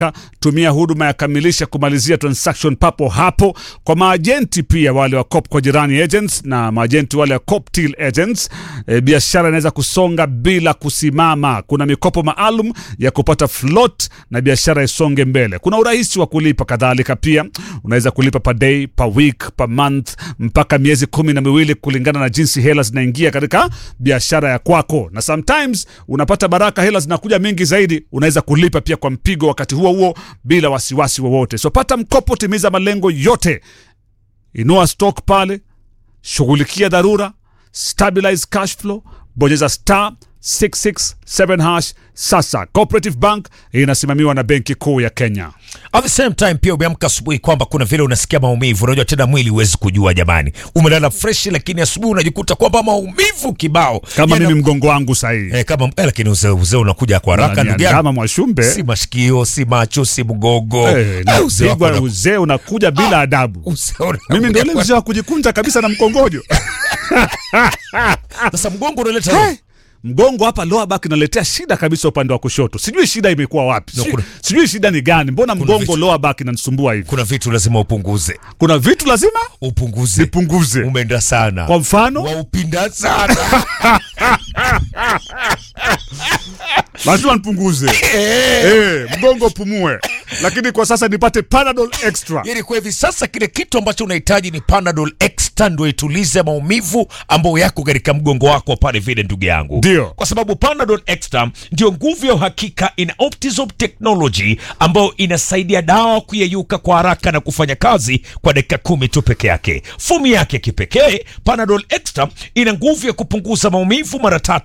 tumia huduma ya kamilisha kumalizia transaction papo hapo. Kwa maajenti pia wale wa Cop kwa jirani agents na maajenti wale wa Coptil agents, e, biashara inaweza kusonga bila kusimama. Kuna mikopo maalum ya kupata float na biashara isonge mbele. Kuna urahisi wa kulipa kadhalika, pia unaweza kulipa per day, per week, per month mpaka miezi kumi na miwili kulingana na jinsi hela zinaingia katika biashara ya kwako, na sometimes unapata baraka, hela zinakuja mingi zaidi, unaweza kulipa pia kwa mpigo wakati huo huo bila wasiwasi wowote. So pata mkopo, timiza malengo yote, inua stock pale, shughulikia dharura, stabilize cash flow, bonyeza star 667 hash. Sasa Cooperative Bank inasimamiwa na Benki Kuu ya Kenya. At the same time pia umeamka asubuhi kwamba kuna vile unasikia maumivu. Unajua tena mwili huwezi kujua jamani, umelala fresh, lakini asubuhi unajikuta kwamba maumivu kibao Kama Yana- mimi mgongo wangu sahihi eh, kama eh, lakini uzee uzee unakuja kwa haraka ndugu yangu, kama Mwashumbe si mashikio, si macho, si mgogo eh, Eh, uzee wako napigwa una- uzee unakuja bila adabu. uzee unakuja Mimi ndio ile kwa- mzee wa kujikunja kabisa na mkongojo. Sasa mgongo unaleta Hey! Mgongo hapa lower back inaletea shida kabisa upande wa kushoto. Sijui shida imekuwa wapi. No, Sijui, kuna- sijui shida ni gani. Mbona mgongo vitu- lower back inanisumbua hivi? kuna vitu lazima upunguze, Kuna vitu lazima upunguze, nipunguze. umeenda sana Kwa mfano, waupinda sana lazima nipunguze. Eh, mgongo pumue. Lakini kwa sasa nipate Panadol Extra. Yaani kwa hivi sasa kile kitu ambacho unahitaji ni Panadol Extra ndio itulize maumivu ambayo yako katika mgongo wako pale vile, ndugu yangu. Ndio. Kwa sababu Panadol Extra ndio nguvu ya uhakika ina Optizop technology ambayo inasaidia dawa kuyeyuka kwa haraka na kufanya kazi kwa dakika kumi tu peke yake. Fomu yake kipekee Panadol Extra ina nguvu ya kupunguza maumivu mara tatu